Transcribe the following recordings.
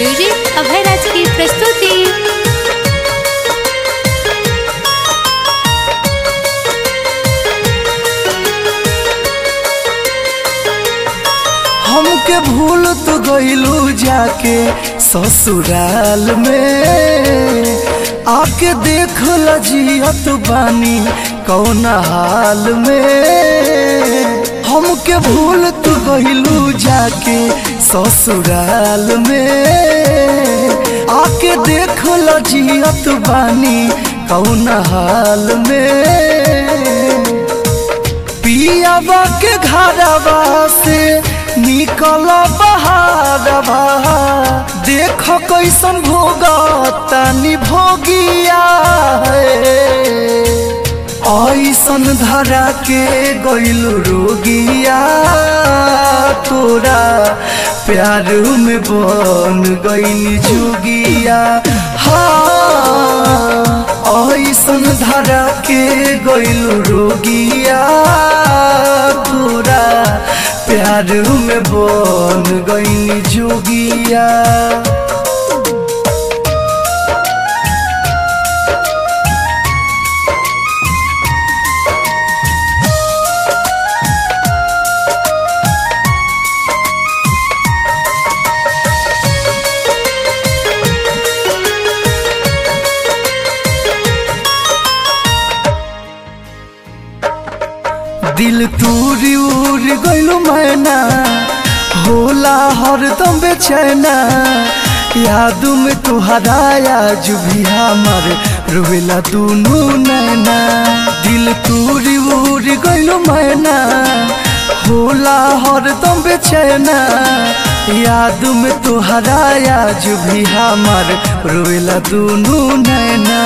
music अभय राज की प्रस्तुति हमके भूल तो गईलू जाके ससुराल में आके देख जियत बानी कौन हाल में हमके भूल तो गईलू जाके ससुराल में आके देख जियत बानी कौन हाल में पियाबा के घरवा से निकल बहारवा देख कैसन भोगतानी भोगिया ऐसन धरा के गइलू रोगिया तोरा प्यार में बन गइल जोगिया हाँ ऐसन धरा के गइलू रोगिया तोरा प्यार में बन गइल जोगिया दिल तूरी उड़ गइलू मैना होला हरदम बेचैना याद में तुहरा आज भी हमार रोवेला दुनू नैना दिल तूरी उड़ गइलू मैना होला हरदम बेचैना याद में तुहरा आज भी हमार रोवेला दुनू नैना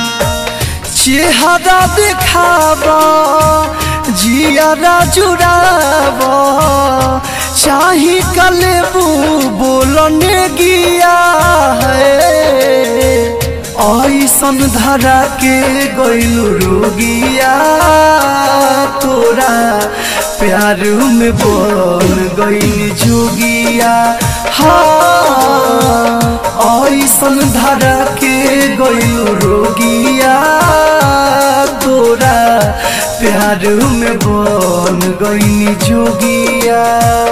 चेहरा देखाबा जियारा जुड़ाब चाही कलेबू बोलने गिया है ऐसन धरा के गइलू रोगिया तोरा प्यार में बन गइल जोगिया हाँ ऐसन धरा के गइलू रोगिया तोरा प्यार में बन गइल जोगिया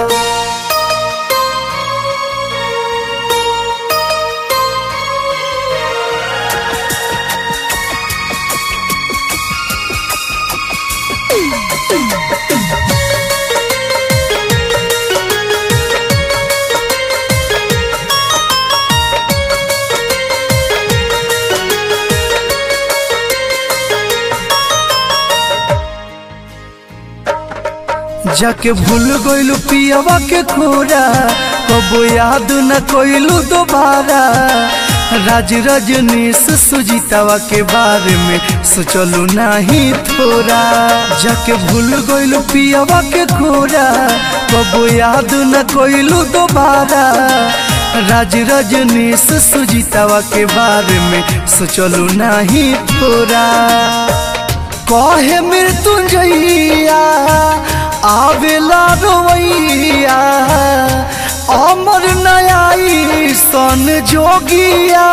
जाके भूल गइलू पियवा के खोरा कबो याद न कोइलू दोबारा राज रजनीश सुजीतावा के बारे में सोचलू नहीं थोड़ा जाके भूल गइलू पियवा के खोरा कबो याद न कोइलू दोबारा राज रजनीश सुजीतावा के बारे में सोचलू नहीं थोड़ा कहे मृत्युंजया आवेला रोवैया अमर नयाई सन जोगिया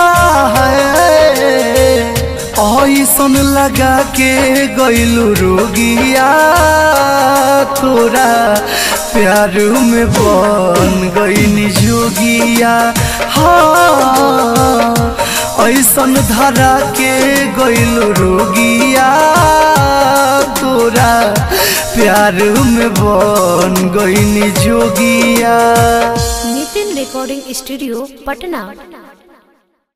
है ऐसन लगा के गइलू रोगिया तोरा प्यार में बन गइनी जोगिया हाँ ऐसन धरा के गइलू रोगिया तोरा प्यार में बन गइनी जोगिया नितिन रिकॉर्डिंग स्टूडियो पटना